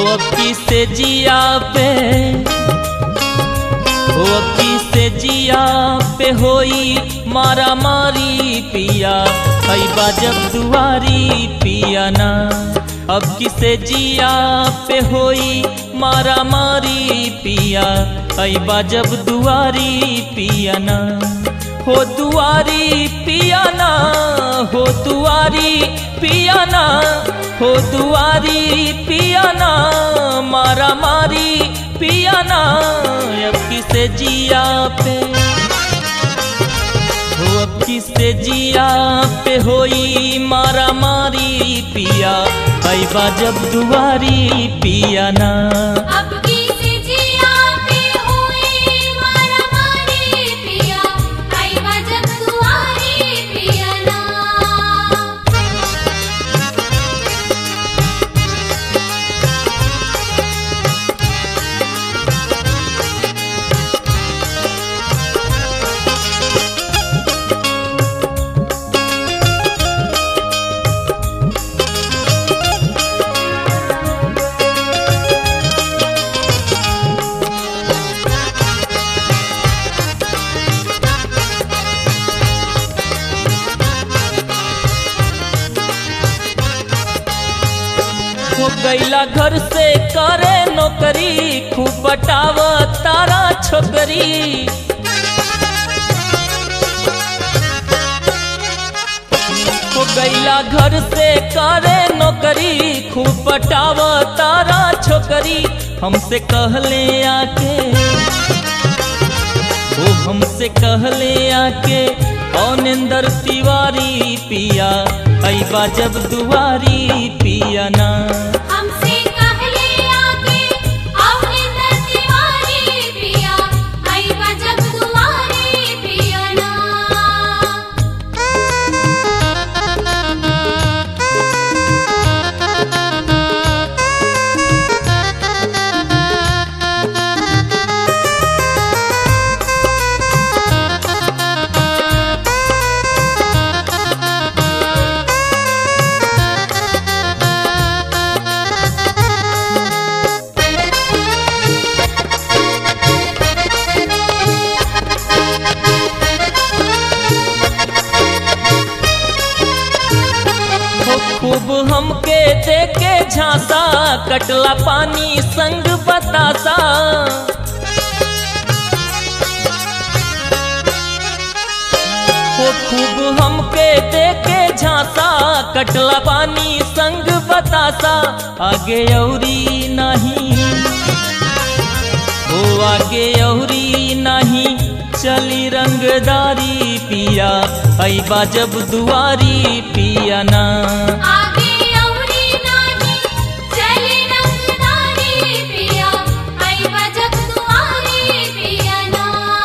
अब किसे जिया पे हो अब किसे जिया पे होई मारा मारी पिया हई बाजब दुआरी पिया ना अब किसे जिया पे होई मारा मारी पिया हई बाजब दुआरी पिया ना हो दुआरी पिया ना हो दुआरी पिया ना हो दुआरी पिया ना मारा मारी पिया ना अब किसे जिया पे हो अब किसे जिया पे होई मारा मारी पिया आई जब दुआरी पिया ना अब किसे जिया पे हुई मारा मारी पिया आई वजब दुआरी पिया ना हो गैला घर से करे नौकरी खूब बटाव तारा छोकरी हो गैला घर से करे नौकरी खूब बटाव तारा छोकरी हमसे कहले आके वो हमसे कहले आके औनिंदर तिवारी पिया ऐबा जब दुआरी पिया ना हमसे कहले आके आओ इंदर तिवारी पिया आई वजब दुआरी पिया ना हो खूब हमके देके झांसा कटला पानी संग बतासा हो खूब हमके देके झांसा कटला पानी संग बतासा आगे औरी नहीं हो आगे औरी नहीं चली रंगदारी पिया ऐबा जब दुआरी पिया ना आगे औरी नाही चले रंगदारी पिया आई वजब दुआरी पिया ना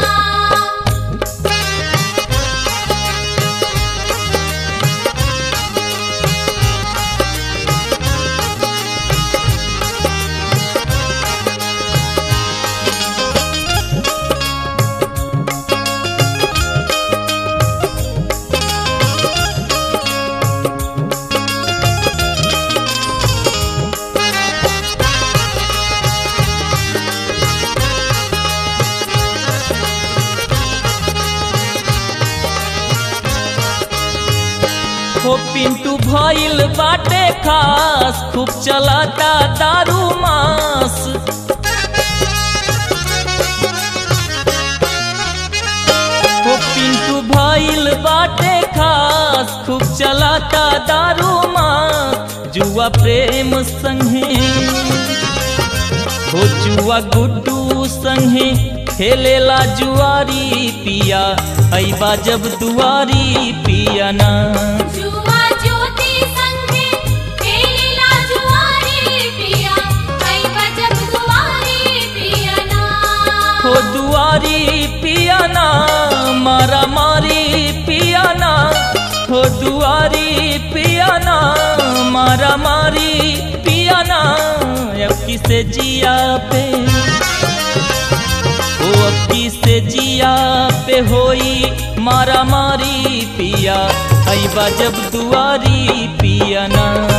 हो पिंटू भइल बाटे खास खूब चलाता दारू मास हो पिंटू भइल बाटे खास खूब चलाता दारू मास जुआ प्रेम संगे हो जुआ गुड्डू संगे खेलेला जुआरी पिया ऐबा जब दुआरी पिया ना जुआ ज्योति संगे खेलेला जुआरी पिया आई वजब दुआरी पिया ना हो दुआरी पिया ना मारा मारी पिया ना हो दुआरी पिया ना मारा मारी पिया ना अब किसे जिया पे हो अब किसे जिया पे होई मारा मारी पिया ऐबा जब दुआरी पिया ना